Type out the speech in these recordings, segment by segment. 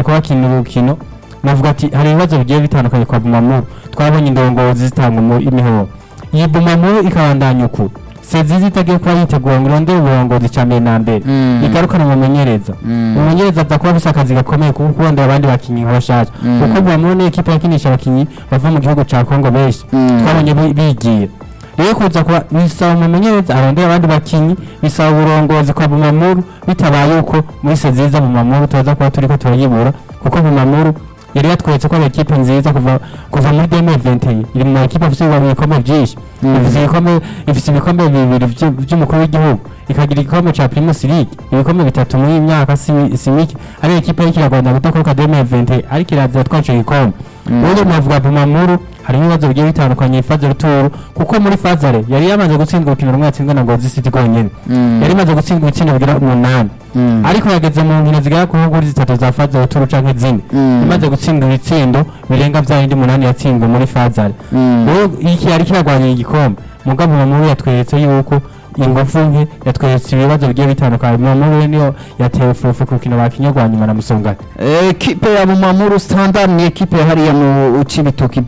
ko bakina urukino navuga ati hari ibibazo bigiye bitandukanye kwa Bumamuru twabonye indongozi zitanga mu imihoro iyi Bumamuru ikabandanya uku sezizi itagiye kuba yitegura ngo irondere uburongozi cya mbere na mbere Mm. igarukana umumenyereza Mm. umumenyereza aza kuba afise akazi gakomeye kuko kurondera abandi bakinyi bashasha Mm. kuko Bumamuru ni ekipa yakinisha abakinyi bava mu gihugu ca Kongo benshi Mm. twabonye bi- bigira rero kuza kuba bisaba umumenyereza arondera abandi bakinyi bisaba uburongozi kwa Bumamuru bitabaye uko muri seziza Bumamuru tuza kuba turiko turayibura kuko Bumamuru yari yatweretse ko ari ekipe nziza kuva kuva muri 2021 iri mu ekipe afite ibikombe byinshi Mm. ifite ibikombe ifite ibikombe bibiri vy- vy'umukuru w'igihugu ikagira igikombe ca Primus League ibikombe bitatu muri iyi myaka si si mike ari ekipe y'iki iragwanda gutakoruka 2020 ariko irazira twaco igikombe Mm. ubundi navuga Bumamuru harimo ibibazo bigiye bitandukanye ifaze ruturu kuko muri fazare yari yamaze gutsindwa urukino rumwe yatsinzwe na Ngozi City rwonyene Mm. yari imaze gutsindwa ibitsindo bigira umunani Mm. ariko yageze mu nkino zigera ku nkuguri zitatu za fazare ruturu canke zine Mm. imaze gutsindwa ibitsindo birenga vya bindi umunani yatsinzwe muri fazare Mm. rero iki yari kiragwanya igikombe mugabo Bumamuru yatweretse yuko ingufu nke yatweretse ibibazo bigiye bitandukanye Bumamuru niyo yatewe fufu ku rukino bakinye rwa nyuma na Musongati ekipe ya Bumamuru Standard ni ekipe hariya mu Cibitoki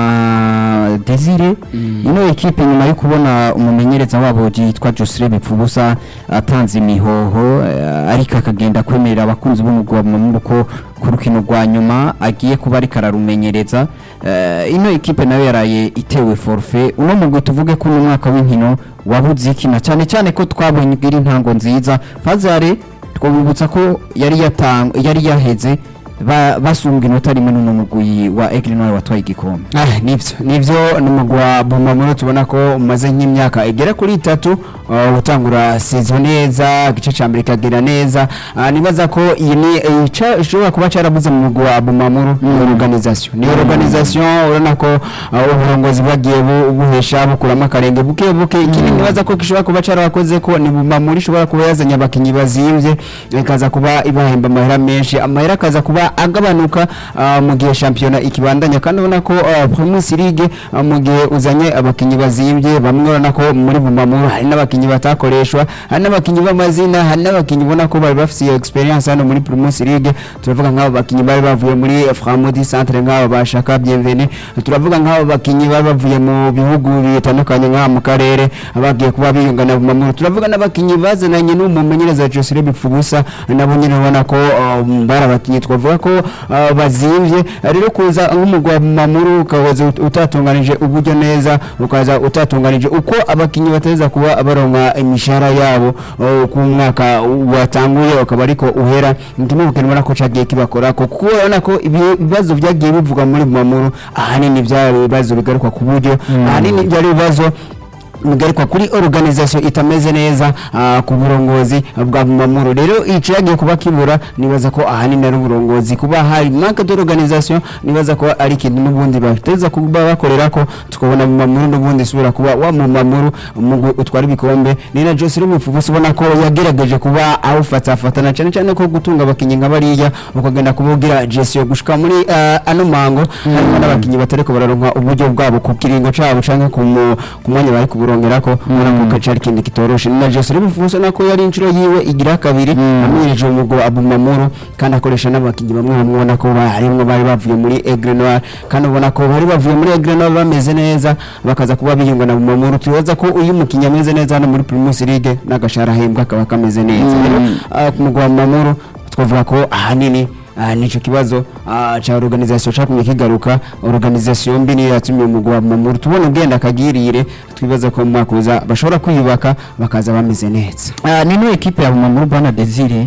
bwana Desire ino ekipe nyuma yo kubona umumenyereza wabo yitwa Josire Bipfubusa atanze imihoho eh, ariko akagenda kwemerera abakunzi b'umugwa wa Bumamuru ko ku rukino rwa nyuma agiye kuba ariko ararumenyereza Eh, ino ekipe nayo yaraye itewe forfait uno mugwi tuvuge ko uno mwaka w'inkino wabuze ikina cyane cyane ko twabonye iri ntango nziza Fazare twabibutsa ko yari yatang yari yaheze ba- basumbwa inota rimwe n'uno mugwi wa Aigle Noir watwaye igikombe Ah, nivyo nivyo ni umugwi wa Bumamuru tubona ko umaze nk'imyaka igera kuri itatu uh, utangura sezo neza igice ca mbere kagera neza uh, nibaza ko iyi ni eh, ica- ishobora kuba carabuze mu mugwi wa Bumamuru ni organisation ni organisation urabona ko uh, uburongozi bwagiye bu- buhesha bukuramo akarenge buke buke ikindi nibaza ko gishobora kuba carabakoze ko ni Bumamuru ishobora kuba yazanye abakinyi bazimvye ikaza kuba ibahemba amahera menshi amahera akaza kuba agabanuka uh, mu gihe shampiyona ikibandanya kandi ubona ko uh, Primus League uh, mu gihe uzanye abakinyi bazimvye bamwe urabona ko muri Bumamuru hari n'abakinyi batakoreshwa hari n'abakinyi b'amazina hari n'abakinyi ubona ko bari bafise iyo experience hano muri Primus League turavuga nk'abo bakinyi bari bavuye muri Framudi Centre nk'abo bashaka Bienvenue turavuga nk'abo bakinyi bari bavuye mu bihugu bitandukanye nk'aha mu karere abagiye kuba biyungana Bumamuru turavuga n'abakinyi bazananye n'umumenyereza Josire Bipfubusa nabo nyine ubona ko um, bari abakinyi twavuga ko uh, bazimvye rero kuza nk'umugwa Bumamuru ukaza ut- utatunganije uburyo neza ukaza utatunganije uko abakinyi bateza kuba baronka imishahara yabo uh, ku mwaka watanguye ukaba ariko uhera ndimo ubona ko cagiye kibakora ko kuko urabona ko ibi- ibibazo byagiye bivugwa muri Bumamuru ahanini byari ibibazo bigaruka ku buryo ahanini byari ibibazo bigarikwa kuri organisation itameze neza ah, ku burongozi bwa Bumamuru rero ico yagiye kuba kibura nibaza ko ahanini ari uburongozi kuba hari manque d'organisation nibaza ko ari ikintu n'ubundi bateza kuba bakorera ko tukabona Bumamuru n'ubundi subira kuba wa Bumamuru umugwi utwara ibikombe ni na Jose Rumufubusi ubona ko yagerageje kuba awufatsafatana cyane cyane ko gutunga abakinyi nka bariya ukagenda kubugira gestion gushika muri ah, ano mango harimo n'abakinyi batariko bararonka uburyo bwabo ku kiringo cabo canke ku mu- ku mwanya bari kuburongerako ubona ko kacari ikindi kitoroshe ni na Jose Rumufubusi nako yari inshuro yiwe igira kabiri amenyereje umugwi wa Bumamuru kandi akoresha n'abakinyi bamwe bamwe ubona ko harimwo bari bavuye muri Aigle Noir kandi ubona ko bari bavuye muri Aigle Noir bameze neza bakaza kuba biyunga na Bumamuru tubaza ko uyu mukinyi ameze neza hano muri Primus League n'agashara ahembwa akaba kameze neza rero ah, ku mugwi wa Bumamuru twavuga ko ahanini Ah, nico kibazo ah, cha organisation cakumye kigaruka organisation mbi niyo yatumye umugwi wa Bumamuru tubona ugenda akagirire twibaza ko mu mwaka uza bashobora kwiyubaka bakaza bameze neza Ah, ni no ekipe ya Bumamuru bwana Desire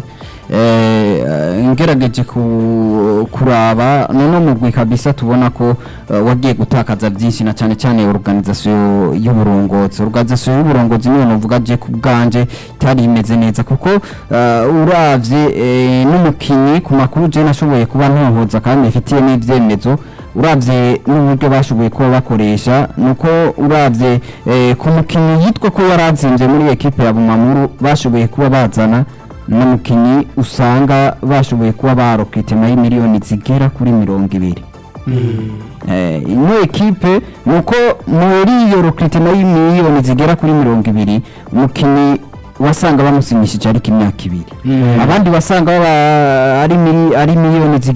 eh, ngerageje ku- kuraba nono mugwi kabisa tubona ko eh, wagiye gutakaza byinshi na cyane cyane organisation y'uburongozi organisation y'uburongozi niyo novuga je ku bwanje itari imeze neza kuko eh, uravye eh, n'umukinyi ku makuru je nashoboye kuba ntohoza kandi ifitiye n'ivyemezo uravye n'uburyo bashoboye kuba bakoresha nuko uravye eh, ku mukinyi yitwa ko yarazimvye muri ekipe ya Bumamuru bashoboye kuba bazana n'umukinyi usanga bashoboye kuba barokitema y'imiliyoni zigera kuri mirongo ibiri eh, ino ekipe nuko muri iyo rokitema y'imiliyoni zigera kuri mirongo ibiri umukinyi wasanga bamusinyishije ariko imyaka ibiri abandi wasanga baba ari mili- ari miliyoni zigera